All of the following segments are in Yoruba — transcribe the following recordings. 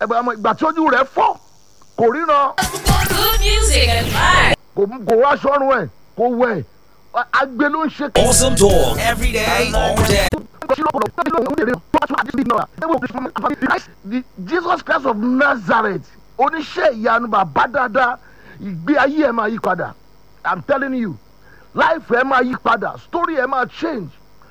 ẹgbẹ́ ọmọ ìgbà tí ojú rẹ̀ fọ́ kò ríran Good music and vibes. kò kò wá sọ́run ẹ̀ kò wẹ̀ agbe ló ń ṣe kí. Awesome talk every day, all day. The Jesus Christ of Nazareth oníṣẹ́ ìyanu bàbá dáadáa ìgbé ayé ẹ̀ máa yí padà I'm telling you life ẹ̀ máa yí padà story ẹ̀ máa change.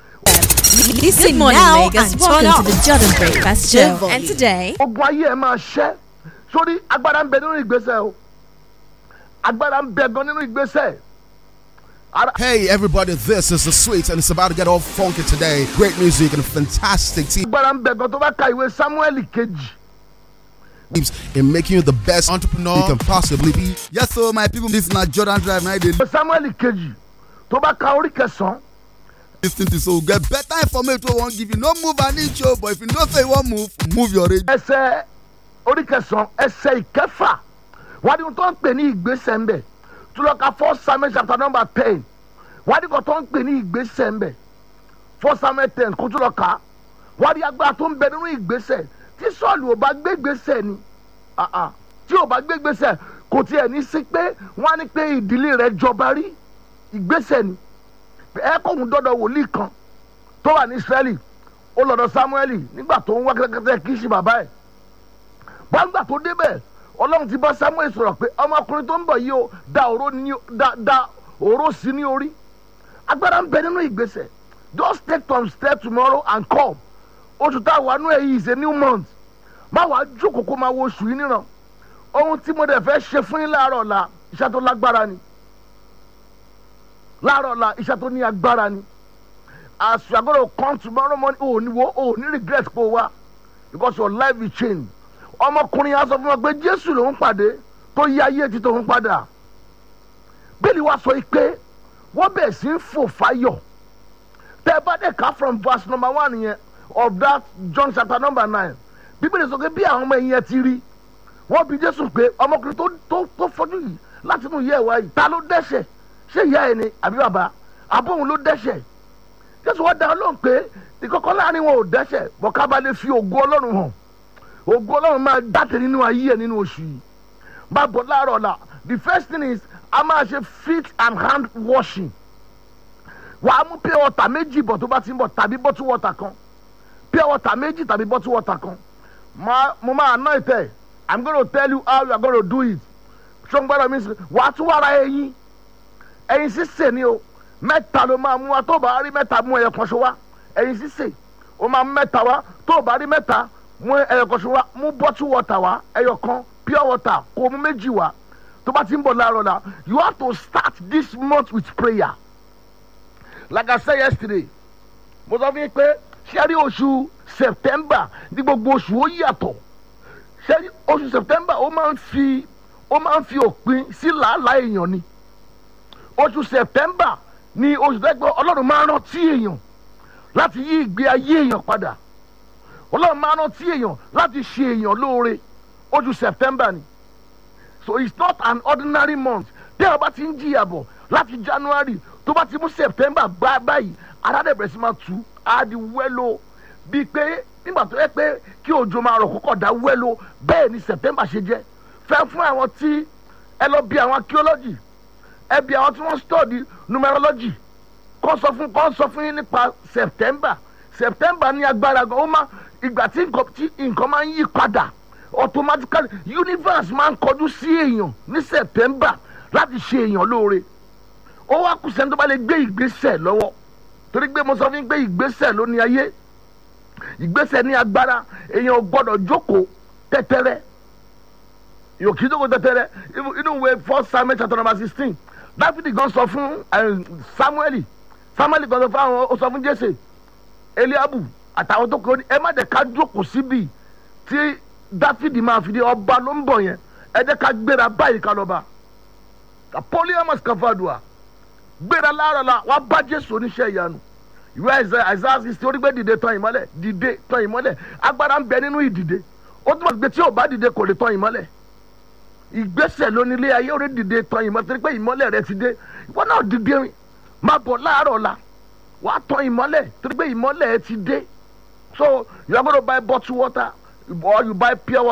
Listen morning, now Lagos. and Welcome turn to the up. Jordan Breakfast Show. Devil. And today, ogun ayé ẹ̀ máa ṣẹ́ sórí agbára ń bẹ nínú ìgbésẹ̀ o agbára ń bẹ gan nínú ìgbésẹ̀. Ara- Hey everybody, this is the sweet and it's about to get all funky today. Great music and fantastic agbára ń bẹ gan tó bá ka ìwé Samuel kejì teams in making you the best entrepreneur you can possibly be. Yes, so my people, this na Jordan Drive. Now they ìwé Samuel kejì tó bá ka orí kẹsàn-án listen to so get better information. wey Won't give you no move an inch, oh, but if you know say you want move, move your radio. ẹsẹ̀ orí kẹsàn-án ẹsẹ̀ ìkẹfà wádìí ohun tó ń pè ní ìgbésẹ̀ ń bẹ̀ tó lọ ka first samuel chapter number ten wádìí kan tó ń pè ní ìgbésẹ̀ ń bẹ̀ first samuel ten kó tó lọ kà á wádìí agbára tó ń bẹ nínú ìgbésẹ̀ tí sọ́ọ̀lù ò bá gbé ìgbésẹ̀ ni ah, ah, tí ò bá gbé ìgbésẹ̀ kò tiẹ̀ ní sí pé wọ́n á ní pé ìdílé rẹ̀ jọba rí ìgbésẹ̀ ni ẹ kóhun dọ́dọ̀ wòlíì kan tó wà ní israẹli ó lọ́dọ̀ samueli nígbà tó ń wá kẹ́kẹ́kẹ́ kí í ṣe bàbá ẹ̀ gbàgbà tó débẹ̀ ọlọ́run ti bá samuel sọ̀rọ̀ pé ọmọkùnrin tó ń bọ̀ yìí o da òró ní da da òró sí ní orí agbára ń bẹ nínú ìgbésẹ̀ just take some step tomorrow and come oṣù tá a wà nú ẹ̀ yìí is a new month má wàá jókòó kó máa wo oṣù yìí níran ohun tí mo dẹ̀ fẹ́ ṣe fún yín láàárọ̀ ọ̀la iṣẹ́ tó lágbára ni láàárọ̀ ọ̀la iṣẹ́ tó ní agbára ni as you are going to come tomorrow morning o ní wo o ní regret pé o wá because your life will change ọmọkùnrin yẹn sọ fún wa pé jésù lòún pàdé tó yí ayé ti tòun padà bẹ́ẹ̀ni wàá sọ yìí pé wọ́n bẹ̀ sí ń fò fáyọ̀ tẹ́ ẹ bá dẹ̀ ká from verse number one yẹn of that john chapter number nine bíbélì sọ pé bí àwọn ọmọ yẹn ti rí wọ́n bi jésù pé ọmọkùnrin tó tó tó fọjú yìí láti inú ìyá ẹ̀ wá yìí ta ló dẹ́ṣẹ̀ ṣé ìyá ẹ̀ ni àbí bàbá àbóhùn ló dẹ́ṣẹ̀ jésù wọ́n dá ọ lóhùn pé ìkọ̀kọ̀ láàrin wọn ò dẹ́ṣẹ̀ bọ́ ká bá lè fi ògo ọlọ́run hàn ògo ọlọ́run máa jáde nínú ayé ẹ̀ nínú oṣù yìí bá bọ̀ láàárọ̀ la the first thing is a máa ṣe feet and hand washing wàá mú pure water méjì bọ̀ tó bá ti ń bọ̀ tàbí bottle water kan pure water méjì tàbí bottle water kan Ma- mo máa ná ìtẹ̀ i'm gonna tell you how you are gonna do it ṣọ́ngbọ́dọ̀ mi sọ wàá tún wàrà ẹyin ẹyin sísè ni o mẹ́ta ló máa mú wa tó o bá rí mẹ́ta mú ẹyọ kan ṣe wá ẹyin sísè o máa mú mẹ́ta wá tó o bá rí mẹ́ta mú ẹyọ kan ṣe wá mú bottle water wá ẹyọ kan pure water kó o mú méjì wá tó bá ti ń bọ̀ láàárọ̀ la you have to start this month with prayer like i said yesterday mo sọ fún yín pé ṣẹ́rí oṣù september ní gbogbo oṣù ó yàtọ̀ ṣẹ́rí oṣù september ó máa ń fi ó máa ń fi òpin sí làálàá èèyàn ni oṣù september ni oṣù tẹ́gbẹ́ ọlọ́run máa ń rántí èèyàn láti yí ìgbé ayé èèyàn padà ọlọ́run máa ń rántí èèyàn láti ṣe èèyàn lóore oṣù september ni so it's not an ordinary month tẹ́ ọ bá ti ń jìyà bọ̀ láti january tó bá ti mú september gbá báyìí aládẹ̀bẹ̀rẹ̀ sí máa tú á di wẹ́lò bíi pé nígbà tó yẹ pé kí òjò máa rọ̀ kókò dá wẹ́lò bẹ́ẹ̀ ni september ṣe jẹ́ fẹ́ fún àwọn tí ẹ lọ bí àwọn archaeology ẹ bí àwọn tí wọ́n study numerology kọ́ sọ fún kọ́ sọ fún yín nípa september september ní agbára gan ó máa ìgbà tí nǹkan tí nǹkan máa ń yí padà automatically universe máa ń kọjú sí èèyàn ní september láti ṣe èèyàn lóore ó wá kù sẹ́ni tó bá lè gbé ìgbésẹ̀ lọ́wọ́ torí pé mo sọ fún yín pé ìgbésẹ̀ ló ní ayé ìgbésẹ̀ ní agbára èèyàn ò gbọ́dọ̀ jókòó tẹ́tẹ́rẹ́ yóò kí jókòó tẹ́tẹ́rẹ́ Inú- inú ìwé first samuel chapter number sixteen dáfídì gan sọ fún eh, samuel samuel gan sọ fún àwọn ó sọ fún jésè eliabu àtàwọn tó kọ ní ẹ má dẹ̀ ká jókòó síbi tí dáfídì máa fi dé ọba ló ń bọ̀ yẹn ẹ jẹ́ ká gbéra báyìí ká lọ bá apoliamus kafadua gbéra láàárọ̀ la wàá bá jésù oníṣẹ́ ìyanu ìwé àìsàn àìsàn sixty orí gbé dìde tán ìmọ́lẹ̀ dìde tán ìmọ́lẹ̀ agbára ń bẹ nínú ìdìde ó túmọ̀ sí pé tí ò bá dìde kò lè tán ìmọ́lẹ̀ ìgbésẹ̀ lónílé ayé orí dìde tán ìmọ́lẹ̀ torí pé ìmọ́lẹ̀ rẹ ti dé ìwọ náà dìde rìn máa bọ̀ láàárọ̀ la wàá tán ìmọ́lẹ̀ torí pé ìmọ́lẹ̀ ẹ ti dé so you are gonna buy bottled water or you buy pure water.